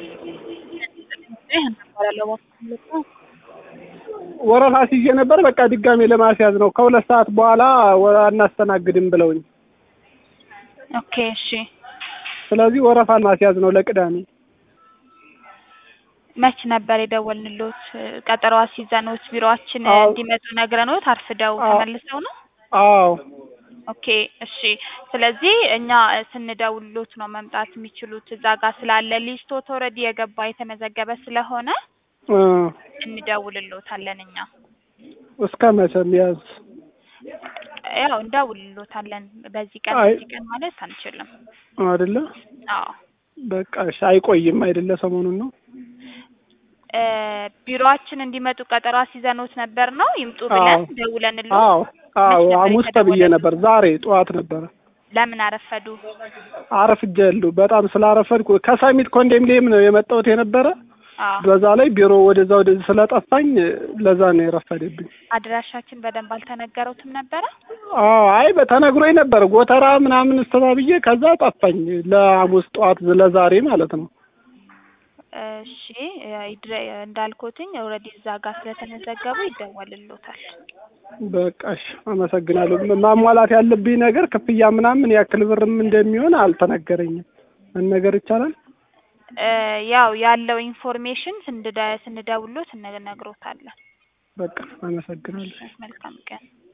ወረፋ ሲዤ ነበር። በቃ ድጋሜ ለማስያዝ ነው። ከሁለት ሰዓት በኋላ ወ- አናስተናግድም ብለውኝ፣ ኦኬ እሺ። ስለዚህ ወረፋ ማስያዝ ነው ለቅዳሜ። መች ነበር የደወልንሎት? ቀጠሮ አስይዘንዎት ቢሮአችን አዎ። እንዲመጡ ነግረንዎት አርፍደው አዎ። ተመልሰው ነው? አዎ ኦኬ እሺ። ስለዚህ እኛ ስንደውልሎት ነው መምጣት የሚችሉት። እዛ ጋር ስላለ ሊስቶት ኦልሬዲ የገባ የተመዘገበ ስለሆነ እ እንደውልሎታለን እኛ እስከ መቼ ያዝ? ያው እንደውልሎታለን። በዚህ ቀን አይ። በዚህ ቀን ማለት አንችልም። አይደለ? አዎ በቃ እሺ፣ አይቆይም አይደለ? ሰሞኑን ነው። እ ቢሮአችን እንዲመጡ ቀጠሮ አስይዘንዎት ነበር ነው ይምጡ አዎ። ብለን ደውለንሎት አዎ አዎ፣ መች ነበር ሐሙስ ተብዬ የተደወለልዎት? ነበር። ዛሬ ጠዋት ነበረ። ለምን አረፈዱ? አረፍጃለሁ። በጣም ስላረፈድኩ ከሰሚት ኮንዶሚኒየም ነው የመጣሁት የነበረ። አዎ በዛ ላይ ቢሮ ወደዛ ወደዚህ ስለጠፋኝ ለዛ ነው የረፈደብኝ። አድራሻችን በደንብ አልተነገረውትም ነበረ? አዎ አይ በተነግሮኝ ነበር ጎተራ ምናምን ስተባብዬ ከዛ ጠፋኝ። ለሐሙስ ጠዋት ለዛሬ ማለት ነው። እሺ ይድረ- እንዳልኩትኝ ኦልሬዲ እዛ ጋር ስለተመዘገቡ ይደወልሎታል። በቃ እሺ፣ አመሰግናለሁ። ማሟላት ያለብኝ ነገር ክፍያ ምናምን ያክል ብርም እንደሚሆን አልተነገረኝም። መነገር ይቻላል? እ ያው ያለው ኢንፎርሜሽን ስንደ ስንደውሎት እንነግሮታለን። በቃ አመሰግናለሁ። መልካም ቀን